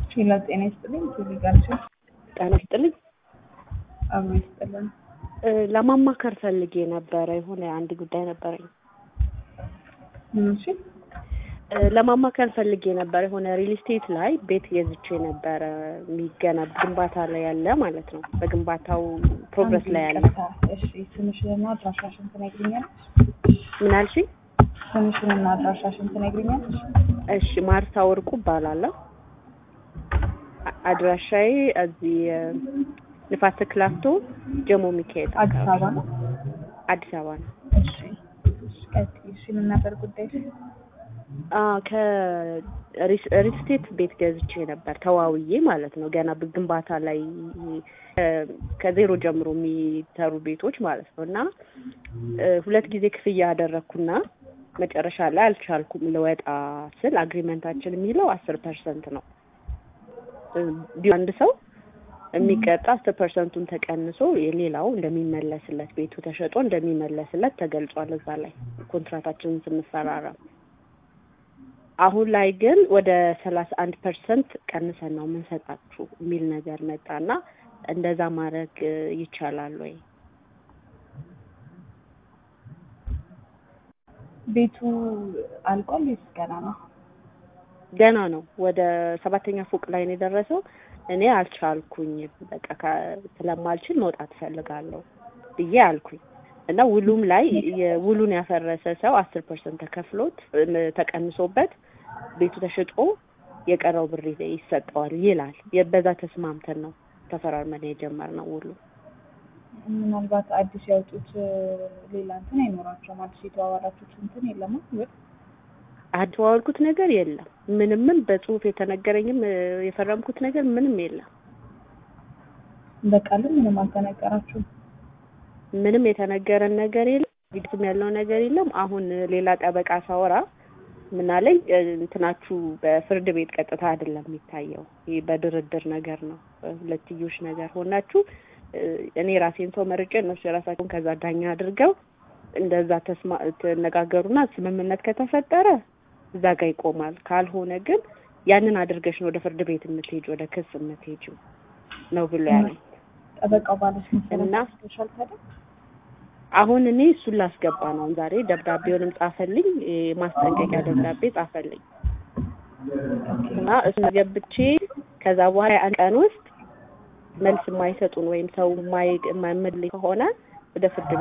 ሌላ ጤና ይስጥልኝ። ቲቪ ጋርችን ጤና ይስጥልኝ። አብሮ ይስጥልን። ለማማከር ፈልጌ ነበረ። የሆነ አንድ ጉዳይ ነበረኝ። ምን እሺ? ለማማከር ፈልጌ ነበር። የሆነ ሪል ስቴት ላይ ቤት ገዝቼ ነበረ። የሚገነብ ግንባታ ላይ ያለ ማለት ነው። በግንባታው ፕሮግረስ ላይ ያለ። እሺ፣ ስምሽንና አድራሻሽን ትነግሪኛለሽ? ምን አልሽኝ? ስምሽንና አድራሻሽን ትነግሪኛለሽ? እሺ፣ ማርታ ወርቁ እባላለሁ። አ- አድራሻዬ እዚህ ንፋስ ክላፍቶ ጀሞ ሚካኤል አዲስ አካባቢ አበባ ነው። አዲስ አበባ ነው። እሺ፣ እሺ፣ ቀጥይ። እሺ፣ ምን ነበር ጉዳይሽ? ከሪል ስቴት ቤት ገዝቼ ነበር ተዋውዬ ማለት ነው። ገና ግንባታ ላይ እ፣ ከዜሮ ጀምሮ የሚሰሩ ቤቶች ማለት ነው እና እ፣ ሁለት ጊዜ ክፍያ ያደረግኩና መጨረሻ ላይ አልቻልኩም ልወጣ ስል አግሪመንታችን የሚለው አስር ፐርሰንት ነው። እ፣ ቢሆን አንድ ሰው የሚቀጣ አስር ፐርሰንቱን ተቀንሶ የሌላው እንደሚመለስለት ቤቱ ተሸጦ እንደሚመለስለት ተገልጿል እዛ ላይ ኮንትራታችንን ስንፈራረም አሁን ላይ ግን ወደ ሰላሳ አንድ ፐርሰንት ቀንሰን ነው የምንሰጣችሁ የሚል ነገር መጣና እንደዛ ማድረግ እ፣ ይቻላል ወይ? ቤቱ አልቋል ወይስ ገና ነው? ገና ነው። ወደ ሰባተኛ ፎቅ ላይ ነው የደረሰው። እኔ አልቻልኩኝም። በቃ ከ- ስለማልችል መውጣት እፈልጋለሁ ብዬ አልኩኝ እና ውሉም ላይ የውሉን ያፈረሰ ሰው አስር ፐርሰንት ተከፍሎት እም፣ ተቀንሶበት ቤቱ ተሽጦ የቀረው ብር ይሰጠዋል ይላል። የ- በዛ ተስማምተን ነው ተፈራርመን የጀመርነው ውሉ። ምናልባት አዲስ ያወጡት እ፣ ሌላ እንትን አይኖራቸውም። አዲስ የተዋዋላችሁት እንትን የለም ወይ? አደዋወልኩት ነገር የለም። ምንምም በጽሁፍ የተነገረኝም እ፣ የፈረምኩት ነገር ምንም የለም። በቃልም ምንም አልተነገራችሁም? ምንም የተነገረን ነገር የለም። ቪዲዮም ያለው ነገር የለም። አሁን ሌላ ጠበቃ ሳወራ ምን አለኝ እ፣ እንትናችሁ በፍርድ ቤት ቀጥታ አይደለም የሚታየው፣ ይህ በድርድር ነገር ነው። ሁለትዮሽ ነገር ሆናችሁ እ፣ እኔ ራሴን ሰው መርጬ እነሱ የራሳቸውን ከዛ ዳኛ አድርገው እንደዛ ተስማ ተነጋገሩና ስምምነት ከተፈጠረ እዛ ጋር ይቆማል። ካልሆነ ግን ያንን አድርገሽ ነው ወደ ፍርድ ቤት የምትሄጂ ወደ ክስ የምትሄጂው ነው ብሎ ያለኝ። ጠበቃው ባለሽ መሰረት እና ወስደሻል ታዲያ? አሁን እኔ እሱን ላስገባ ነው ዛሬ ደብዳቤውንም ጻፈልኝ፣ የማስጠንቀቂያ ደብዳቤ ጻፈልኝ እና እሱን ገብቼ ከዛ በኋላ አንድ ቀን ውስጥ መልስ የማይሰጡን ወይም ሰው የማይ- የማይመልስ ከሆነ ወደ ፍርድ